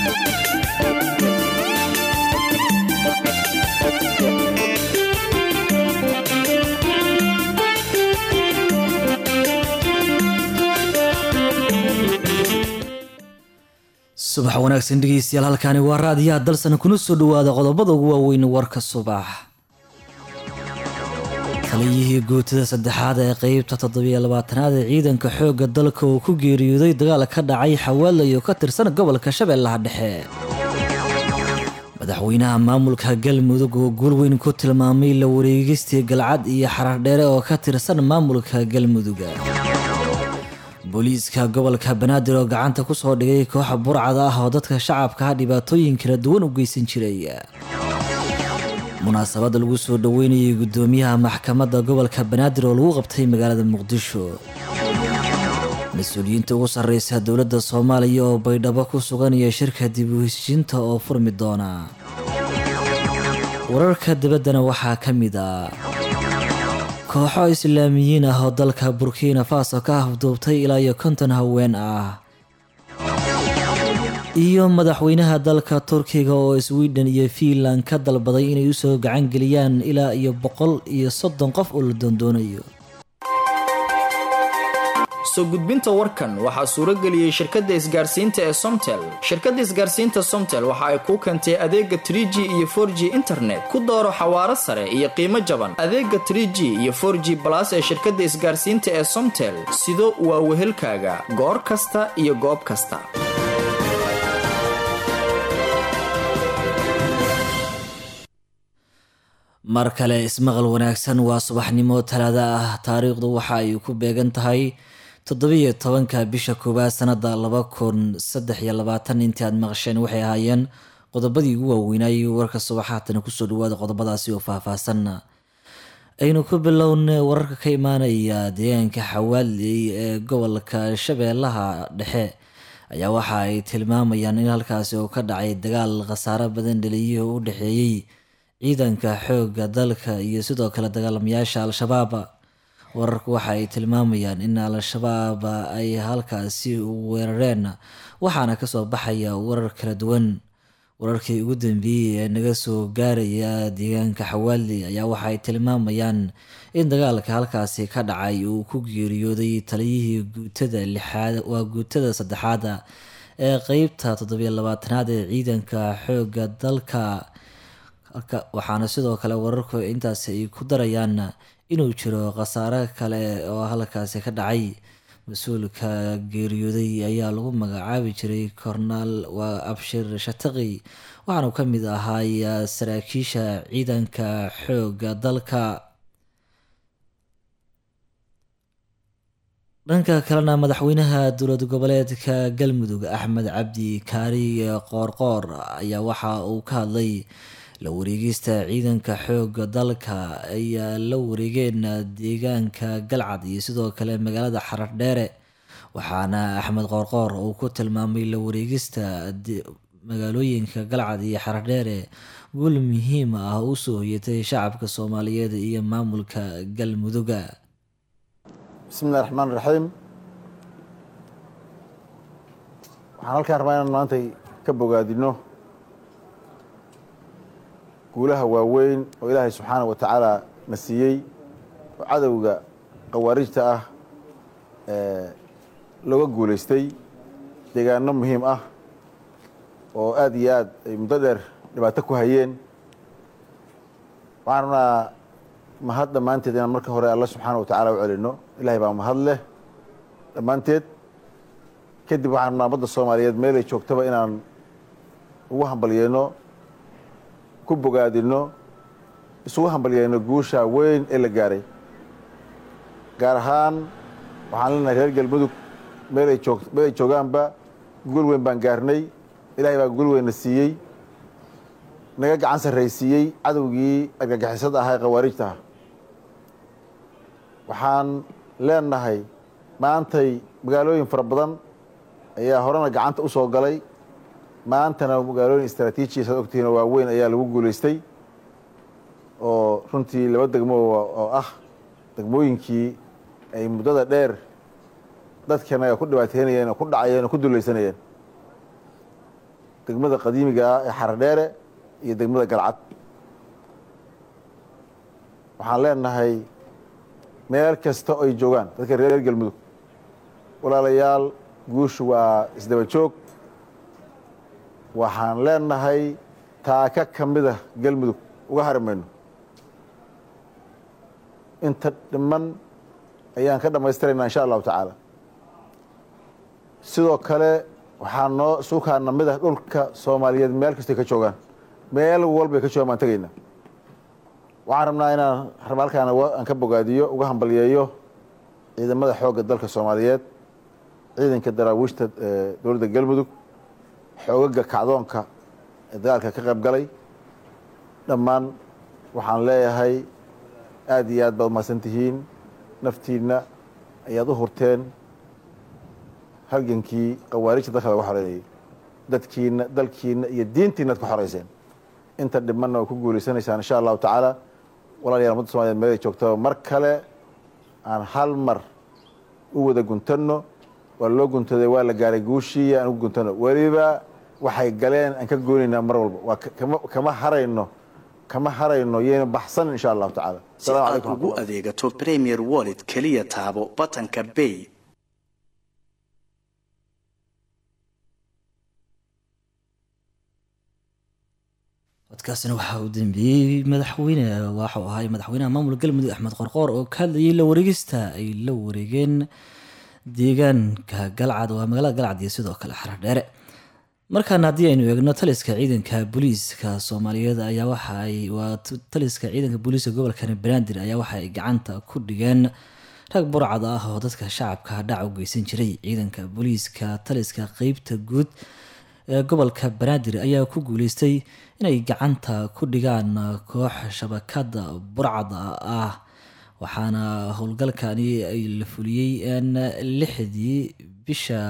subax wanaagsan dhegeystayaal halkaani waa raadiyaha dalsan kuna soo dhawaada qodobada ugu waaweyn warka subax taliyihii guutada saddexaad ee qeybta toddobiyo labaatanaad ee ciidanka xoogga dalka uu ku geeriyooday dagaal ka dhacay xawaalay oo ka tirsan gobolka shabeellaha dhexe madaxweynaha maamulka galmudug oo guul weyn ku tilmaamay la wareegistii galcad iyo xarardheere oo ka tirsan maamulka galmudug booliiska gobolka banaadir oo gacanta kusoo dhigay kooxa burcada ah oo dadka shacabka dhibaatooyin kala duwan u geysan jiray munaasabad lagu soo dhaweynayay gudoomiyaha maxkamadda gobolka banaadir oo lagu qabtay magaalada muqdisho mas-uuliyiinta ugu sarreysa dowladda soomaaliya oo baydhabo ku suganaya shirka dib u heshiinta oo furmi doona wararka dibaddana waxaa ka mid a kooxo islaamiyiin ah oo dalka burkina faso ka afduubtay ilaa iyo konton haween ah iyo madaxweynaha dalka turkiga oo sweden iyo fiinland ka dalbaday inay usoo gacan geliyaan ilaa iyo boqol iyo soddon qof oo la doondoonayo soo gudbinta warkan waxaa suurageliyey shirkadda isgaarsiinta ee somtel shirkadda isgaarsiinta somtel waxa ay kuu keentay adeega tr g iyo for g internet ku dooro xawaaro sare iyo qiimo jaban adeega tr g iyo for g balas ee shirkadda isgaarsiinta ee somtel sido waa wehelkaaga goor kasta iyo goob kasta mar kale ismaqal wanaagsan waa subaxnimo talaada ah taariikhdu waxa ay ku beegan tahay toddobiyo tobanka bisha koowaad sanada laba kun saddex iyo labaatan intii aad maqasheen waxay ahaayeen qodobadii ugu waaweynayay warka subax haatana kusoo dhawaada qodobadaasi oo faahfaahsan aynu ku bilowna wararka ka imaanaya deegaanka xawaaley ee gobolka shabeellaha dhexe ayaa waxa ay tilmaamayaan in halkaasi oo ka dhacay dagaal khasaaro badan dhaliyo u dhexeeyey ciidanka xoogga dalka iyo sidoo kale dagaalamayaasha al-shabaab wararku waxa ay tilmaamayaan in al-shabaab ay halkaasi weerareen waxaana kasoo baxaya warar kala duwan wararkii ugu dambeeyey ee naga soo gaaraya deegaanka xawaali ayaa waxa ay tilmaamayaan in dagaalka halkaasi ka dhacay uu ku geeriyooday taliyihii guutada lixaad waa guutada saddexaad ee qeybta toddobiyo labaatanaad ee ciidanka xoogga dalka waxaana sidoo kale wararku intaasi ay ku darayaan inuu jiro khasaare kale oo halkaasi ka dhacay mas-uulka geeriyooday ayaa lagu magacaabi jiray kornaal waa abshir shataqi waxaanu ka mid ahaay saraakiisha ciidanka xoogga dalka dhanka kalena madaxweynaha dowlad goboleedka galmudug axmed cabdi kaari qoorqoor ayaa waxa uu ka hadlay la wareegista ciidanka xoogga dalka ayaa la wareegeen deegaanka galcad iyo sidoo kale magaalada xarardheere waxaana axmed qoorqoor uu ku tilmaamay la wareegista magaalooyinka galcad iyo xarardheere guul muhiim ah u soo hoyatay shacabka soomaaliyeed iyo maamulka galmuduga bismillahi raxmaan raxiim waxaan halkaan rabaa inaan maantay ka bogaadino guulaha waaweyn oo ilaahay subxaana wa tacaala na siiyey oo cadowga khawaarijta ah looga guulaystay deegaano muhiim ah oo aada iyo aad ay muddo dheer dhibaato ku hayeen waxaan rabnaa mahad dhammaanteed inaan marka hore alla subxaana wa tacala u celino ilahay baa mahad leh dhammaanteed kadib waxaan rabnaa badda soomaaliyeed meelay joogtaba inaan ugu hambalyeyno ku bogaadino isugu hambalyeyno guusha weyn ee la gaaray gaar ahaan waxaan leenahay reer galmudug meelay joog meel ay joogaanba guul weyn baan gaarnay ilaahay baa guul weynna siiyey naga gacan sarraysiiyey cadowgii argagixisada ahaa ee khawaarijta ah waxaan leenahay maantay magaalooyin fara badan ayaa horena gacanta u soo galay maantana magaalooyin istraatiijiya saad ogtihiin oo waaweyn ayaa lagu guulaystay oo runtii laba degmo oo ah degmooyinkii ay muddada dheer dadkana ku dhibaateynayeen oo ku dhacayeen oo ku dulaysanayeen degmada qadiimiga ah ee xaradheere iyo degmada galcad waxaan leenahay meel kasta oo ay joogaan dadka reer galmudug walaalayaal guushu waa isdaba joog waxaan leenahay taaka ka mida galmudug uga hari mayno inta dhiman ayaan ka dhammaystiraynaa insha allahu tacaala sidoo kale waxaa noo suukaana mid ah dhulka soomaaliyeed meel kastay ka joogaan meel walbay ka joogaan baan tegaynaa waxaan rabnaa inaan halkaan aan ka bogaadiyo uga hambalyeeyo ciidamada xoogga dalka soomaaliyeed ciidanka daraawiishta dowladda galmudug xoogaga kacdoonka ee dagaalka ka qayb galay dhammaan waxaan leeyahay aada iyo aad baad umahadsan tihiin naftiinna ayaad u hurteen halgankii khawaarijta dalka lagu xoreynayay dadkiina dalkiina iyo diintiina ad ku xoreyseen inta dhimanna waa ku guuleysanaysaan insha allahu tacaala walaalayaal ummadda somaliyed meelay joogtaba mar kale aan hal mar u wada guntanno waa loo guntaday waa la gaaray guushii aan ugu guntano weliba waxay galeen aan ka goonaynaa mar walba waa kama harayno kama harayno yayna baxsan insha allahu tacaala si aad ugu adeegato premier wallet keliya taabo batanka bay codkaasina waxaa uu dambeeyey madaxweyne waxuu ahay madaxweynaha maamulka galmudug axmed qorqoor oo ka hadlayay la wareegista ay la wareegeen deegaanka galcad waa magaalada galcad iyo sidoo kale xaradheere markaana haddii aynu eegno taliska ciidanka booliiska soomaaliyeed ayaa waxaay waa taliska ciidanka booliiska gobolka banaadir ayaa waxa ay gacanta ku dhigeen rag burcad ah oo dadka shacabka dhac u geysan jiray ciidanka booliiska taliska qeybta guud ee gobolka banaadir ayaa ku guuleystay inay gacanta ku dhigaan koox shabakada burcada ah waxaana howlgalkani ay la fuliyey lixdii bisha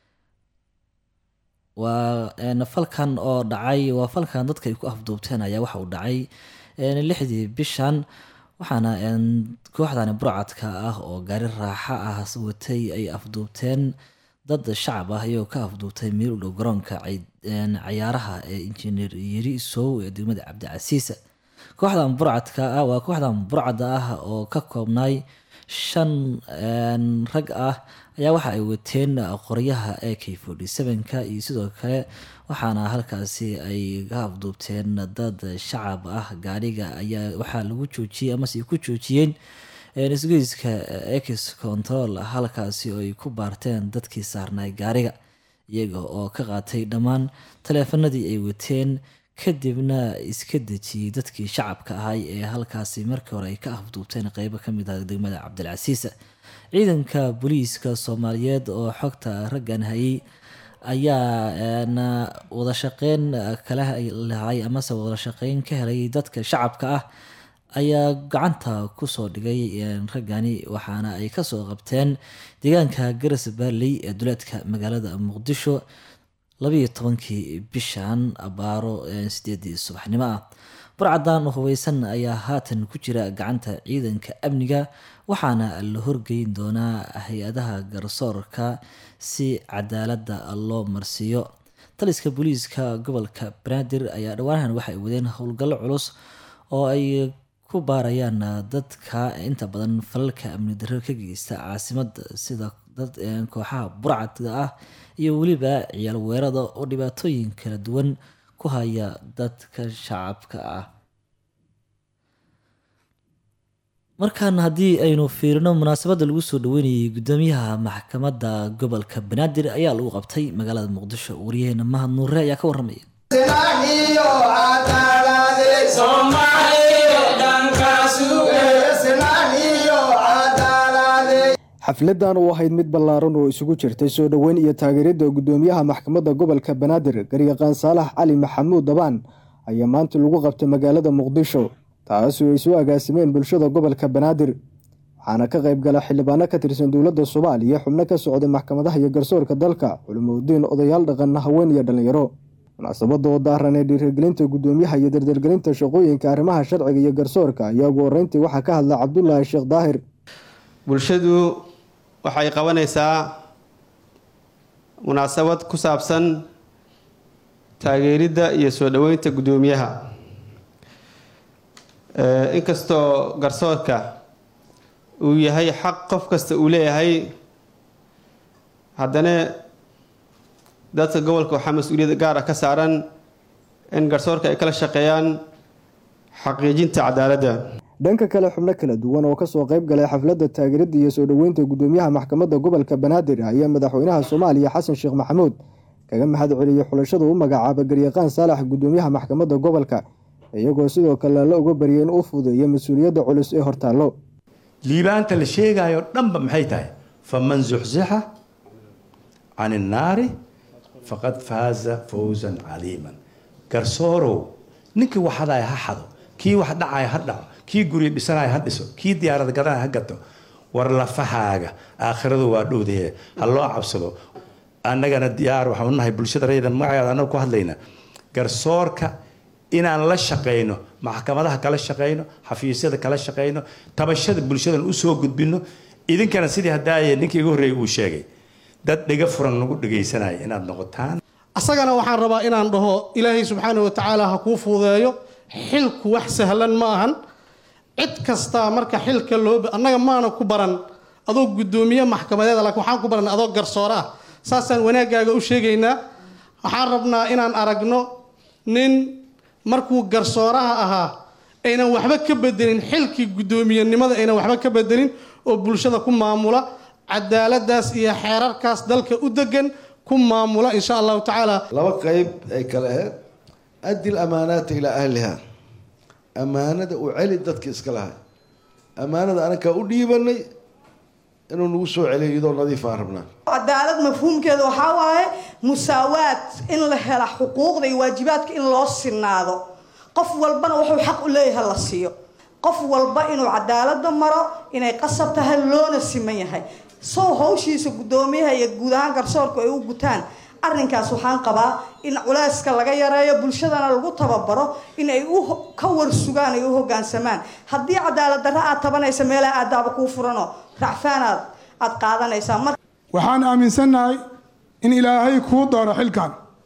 waa falkan oo dhacay waa falkan dadka ay ku afduubteen ayaa waxa uu dhacay lixdii bishan waxaana kooxdani burcadka ah oo gaari raaxa ah watay ay afduubteen dad shacab ah iyagoo ka afduubtay meel u dhow garoonka cayaaraha ee injineer yiri sow ee degmada cabdicasiisa kooxdan burcadka ah waa kooxdan burcada ah oo ka koobnay shan rag ah ayaa waxa ay wateen qoryaha a k forty seven-ka iyo sidoo kale waxaana halkaasi ay ka afduubteen dad shacab ah gaariga ayaa waxaa lagu joojiyey amase ay ku joojiyeen isgoyska ex control halkaasi oo ay ku baarteen dadkii saarnay gaariga iyaga oo ka qaatay dhammaan taleefanadii ay wateen kadibna iska dejiyey dadkii shacabka ahay ee halkaasi markii hore ay ka afduubteen qeybo kamid ah degmada cabdilcasiisa ciidanka booliiska soomaaliyeed oo xogta raggan hayay ayaa wada shaqeyn kala lahay amase wada shaqeyn ka helay dadka shacabka ah ayaa gacanta kusoo dhigay raggani waxaana ay kasoo qabteen deegaanka garas baarley ee duleedka magaalada muqdisho labayo tobankii bishan abaaro sideedii subaxnimo ah burcadan hubeysan ayaa haatan ku jira gacanta ciidanka amniga waxaana la horgeyn doonaa hay-adaha garsoorka si cadaalada loo marsiiyo taliska booliiska gobolka banaadir ayaa dhawaanahan waxay wadeen howlgallo culus oo ay ku baarayaan dadka inta badan falalka amni darro ka geysta caasimada sida dad kooxaha burcadka ah iyo weliba ciyaal weerada oo dhibaatooyin kala duwan ku haya dadka shacabka ah markan haddii aynu fiirino munaasabadda lagu soo dhaweynayay gudoomiyaha maxkamadda gobolka banaadir ayaa lagu qabtay magaalada muqdisho waryaheena mahad nuure ayaa ka waramaya xafladan oo ahayd mid ballaaran oo isugu jirtay soo dhoweyn iyo taageeridda gudoomiyaha maxkamadda gobolka banaadir garyaqaan saalax cali maxamuud dabaan ayaa maanta lagu qabtay magaalada muqdisho taasoo ay soo agaasimeen bulshada gobolka banaadir waxaana ka qayb gala xildhibaano ka tirsan dowladda soomaaliya xubno ka socday maxkamadaha iyo garsoorka dalka culimoudiin odayaal dhaqan haween iyo dhallinyaro munaasabada oo daaran ee dhiirigelinta gudoomiyaha iyo dardargelinta shaqooyinka arrimaha sharciga iyo garsoorka ayaa ugu horeyntii waxaa ka hadla cabdulaahi sheekh daahir bulshadu waxay qabanaysaa munaasabad ku saabsan taageeridda iyo soo dhoweynta guddoomiyaha inkastoo garsoorka uu yahay xaq qof kasta uu leeyahay haddana dadka gobolka waxaa mas-uuliyad gaar ah ka saaran in garsoorka ay kala shaqeeyaan xaqiijinta cadaaladda dhanka kale xubno kala duwan oo kasoo qayb galay xafladda taageeradda iyo soo dhoweynta guddoomiyaha maxkamadda gobolka banaadir ayaa madaxweynaha soomaaliya xasan sheekh maxamuud kaga mahad celiyey xulashada u magacaaba garyaqaan saalax guddoomiyaha maxkamadda gobolka iyagoo sidoo kale la uga baryay in uu fudeeyo mas-uuliyadda culus ee hortaallo liibaanta la sheegayo dhanba maxay tahay faman zuxzixa can innaari faqad faaza fawzan caliiman garsoorow ninkii wax hadaya ha xado kii wax dhacaya ha dhaco kii guryo dhisanaya ha dhiso kii diyaarad gadanaya ha gato war lafahaaga aakhiradu waa dhowdaye ha loo cabsado annagana diyaar waxaan unahay bulshada raydan magaceeda annaga ku hadlayna garsoorka inaan la shaqayno maxkamadaha kala shaqayno xafiisyada kala shaqayno tabashada bulshadan usoo gudbino idinkana sidii hadaaye ninkii iga horreeyay uu sheegay dad dhiga furan nagu dhegaysanaya inaad noqotaan asagana waxaan rabaa inaan dhaho ilaahay subxaana wa tacaala ha kuu fuudeeyo xilku wax sahlan ma ahan cid kastaa marka xilka loo annaga maana ku baran adoo guddoomiye maxkamadeeda laakiin waxaan ku baran adoo garsoore ah saasaan wanaaggaaga u sheegaynaa waxaan rabnaa inaan aragno nin markuu garsooraha ahaa aynan waxba ka bedelin xilkii guddoomiyenimada aynan waxba ka bedelin oo bulshada ku maamula cadaaladaas iyo xeerarkaas dalka u degan ku maamula insha allahu tacaala laba qayb ay kale ahayd addi lamaanaata ilaa ahliha ammaanada u celi dadka iska lahay ammaanada anakaa u dhiibanay inuu nagu soo celiyo iyadoo nadiif aan rabnaa cadaalad mafhuumkeeda waxaa waaye musaawaad in la hela xuquuqda iyo waajibaadka in loo sinaado qof walbana wuxuu xaq u leeyahay la siiyo qof walba inuu cadaalada maro inay qasab tahay loona siman yahay sow hawshiisa guddoomiyaha iyo guud ahaan garsoorku ay u gutaan arrinkaas waxaan qabaa in culeyska laga yareeyo bulshadana lagu tababaro in ay u ka warsugaan ay u hogaansamaan haddii cadaalad darra aad tabanaysa meelaha aadaaba kuu furanoo racfaanaad aad qaadanaysaa waxaan aaminsannahay in ilaahay kuu doono xilkan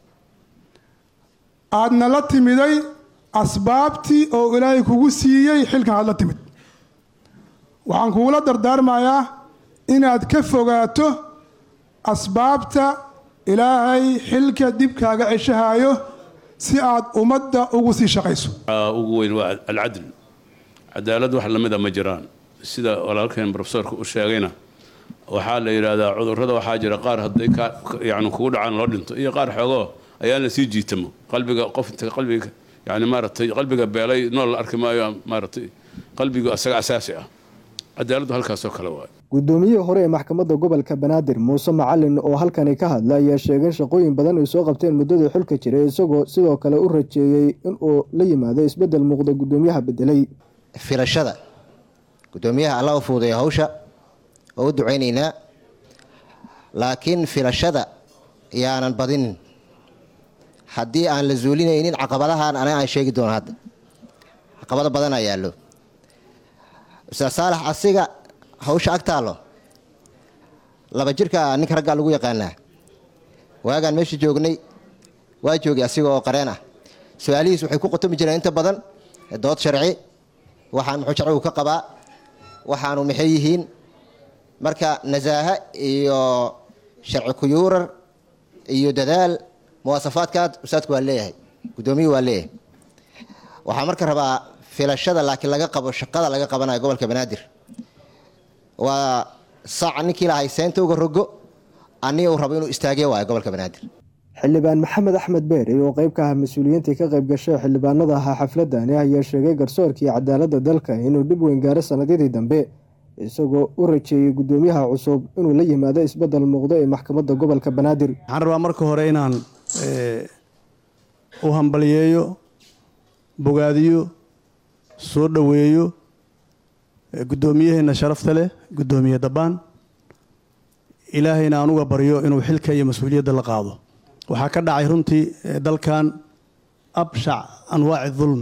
aadna la timiday asbaabtii oo ilaahay kugu siiyey xilkan aad la timid waxaan kugula dardaarmayaa inaad ka fogaato asbaabta ilaahay xilka dib kaaga ceshahaayo si aad ummadda ugu sii shaqayso ugu weyn waa alcadl cadaalad wax lamida ma jiraan sida walaalkeen profesorka u sheegayna waxaa la yidhaahdaa cudurrada waxaa jira qaar hadday yani kugu dhacaan loo dhinto iyo qaar xoogoo ayaan la sii jiitamo qalbiga qof inta qalbiga yani maaragtay qalbiga beelay nool la arki maayo maaragtay qalbigu asaga asaasi ah cadaaladdu halkaasoo kale waay guddoomiyihii hore ee maxkamadda gobolka banaadir muuse macalin oo halkani ka hadla ayaa sheegay shaqooyin badan ay soo qabteen muddadii xulka jiray isagoo sidoo kale u rajeeyey inuu la yimaado isbeddel muuqda guddoomiyaha bedelay filashada guddoomiyaha alla u fuudeeya hawsha oo u ducaynaynaa laakiin filashada yaanan badinin haddii aan la zuulinaynin caqabadahan aniga aan sheegi doono hadda caqabado badanaa yaallo ustaad saalax asiga hawsha ag taallo laba jirka ninka raggaa lagu yaqaanaa waagaan meesha joognay waa joogay asiga oo qareen ah su-aalihiis waxay ku qotomi jireen inta badan dood sharci waxaan muxuu sharcigu ka qabaa waxaanu maxay yihiin marka nasaaha iyo sharci kuyuurar iyo dadaal muwaasafaadkaad ustaadku waa leeyahay guddoomiyuhu waa leeyahay waxaa marka rabaa filashada laakiin laga qabo shaqada laga qabanayo gobolka banaadir waa sac ninkii lahay seynta uga rogo aniga uu rabo inuu istaagiyo waayo gobolka banaadir xildhibaan maxamed axmed beer oo qayb ka ah mas-uuliyiintii ka qayb gashay xildhibaanada ahaa xafladani ayaa sheegay garsoorkii cadaaladda dalka inuu dhib weyn gaaro sannadyadii dambe isagoo u rajeeyey guddoomiyaha cusub inuu la yimaado isbeddel muuqdo ee maxkamadda gobolka banaadir waxaan rabaa marka hore inaan u hambaliyeeyo bogaadiyo soo dhoweeyo guddoomiyaheena sharafta leh guddoomiye dabbaan ilaahayna aan uga baryo inuu xilka iyo mas-uuliyadda la qaado waxaa ka dhacay runtii dalkan abshac anwaaci dulm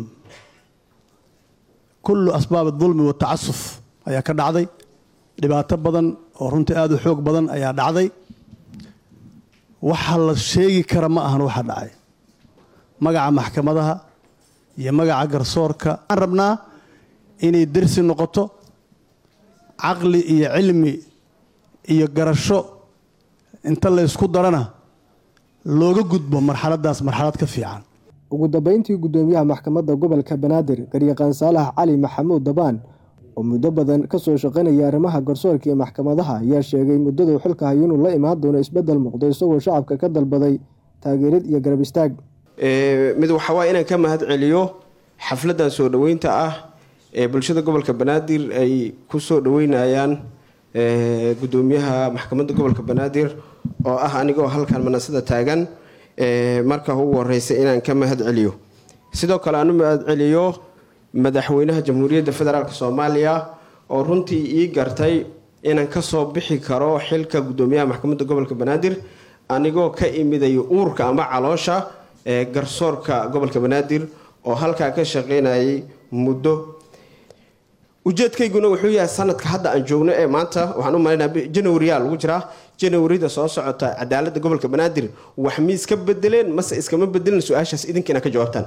kullu asbaab dulmi watacasuf ayaa ka dhacday dhibaato badan oo runtii aada u xoog badan ayaa dhacday waxa la sheegi kara ma ahan waxa dhacay magaca maxkamadaha iyo magaca garsoorka waxaan rabnaa inay dersi noqoto caqli iyo cilmi iyo garasho inta la ysku darana looga gudbo marxaladdaas marxalad ka fiican ugu dambeyntii guddoomiyaha maxkamadda gobolka banaadir garyaqaan saalax cali maxamuud dabaan oo muddo badan ka soo shaqaynaya arrimaha garsoorka iyo maxkamadaha ayaa sheegay muddaduu xilka hayo inuu la imaan doono isbeddel muuqdo isagoo shacabka ka dalbaday taageerid iyo garab istaag mid waxaa waaya inaan ka mahad celiyo xafladdan soo dhoweynta ah ee bulshada gobolka banaadir ay ku soo dhoweynayaan guddoomiyaha maxkamadda gobolka banaadir oo ah anigoo halkan manasada taagan marka ugu horeysa inaan ka mahad celiyo sidoo kale aan u mahad celiyo madaxweynaha jamhuuriyadda federaalk soomaaliya oo runtii ii gartay inaan kasoo bixi karo xilka guddoomiyaha maxkamadda gobolka banaadir anigoo ka imiday uurka ama caloosha ee garsoorka gobolka banaadir oo halkaa ka shaqeynayay muddo ujeedkayguna wuxuu yahay sanadka hadda aan joogno ee maanta waxaan u malaynaa janwaryaa lagu jiraa janwarida soo socota cadaaladda gobolka banaadir wax mi iska bedeleen mase iskama bedelin su-aashaas idinka inaad ka jawaabtaan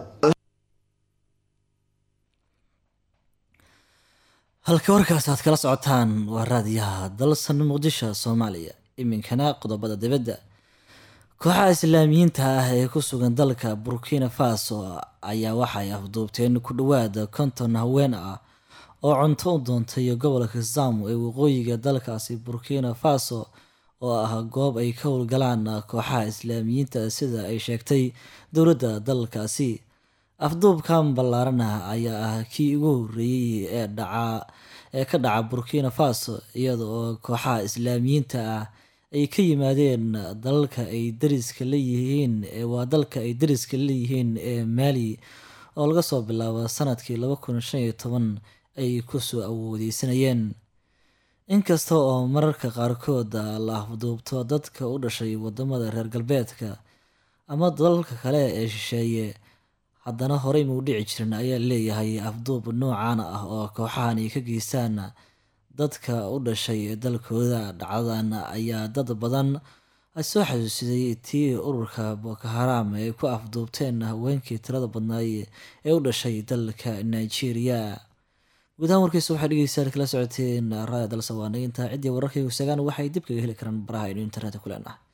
halka warkaas aad kala socotaan waa raadiyaha dalsan muqdisho soomaaliya iminkana qodobada dibadda kooxaha islaamiyiinta ah ee ku sugan dalka burkina faso ayaa waxay afduubteen ku dhowaada konton haween ah oo cunto u doontay gobolka zamu ee waqooyiga dalkaasi burkina faso oo ah goob ay ka howlgalaan kooxaha islaamiyiinta sida ay sheegtay dowladda dalkaasi afduubkan ballaaran ah ayaa ah kii ugu horreeyey ee dhaca ee ka dhaca burkina faso iyada oo kooxaha islaamiyiinta ah ay ka yimaadeen dalalka ay dariska leeyihiin waa dalka ay dariska leeyihiin ee maali oo laga soo bilaabo sanadkii laba kun shan iyo toban ay kusoo awoodeysanayeen inkasta oo mararka qaarkood la afduubto dadka u dhashay wadamada reer galbeedka ama dalalka kale ee shisheeye haddana horey mau dhici jirin ayaa leeyahay afduub noocan ah oo kooxahan ay ka geystaan dadka u dhashay dalkooda dhacdadan ayaa dad badan soo xasuusiday tii ururka boko haram ay ku afduubteen haweenkii tirada badnaay ee u dhashay dalka nigeria guud ahaan warkiisa waxaa dhegeystayaal kala socoteen raaya dalsawaanaginta ciddii wararkaygu sagaan waxay dib kaga heli karaan baraha aynu internetka ku leenahay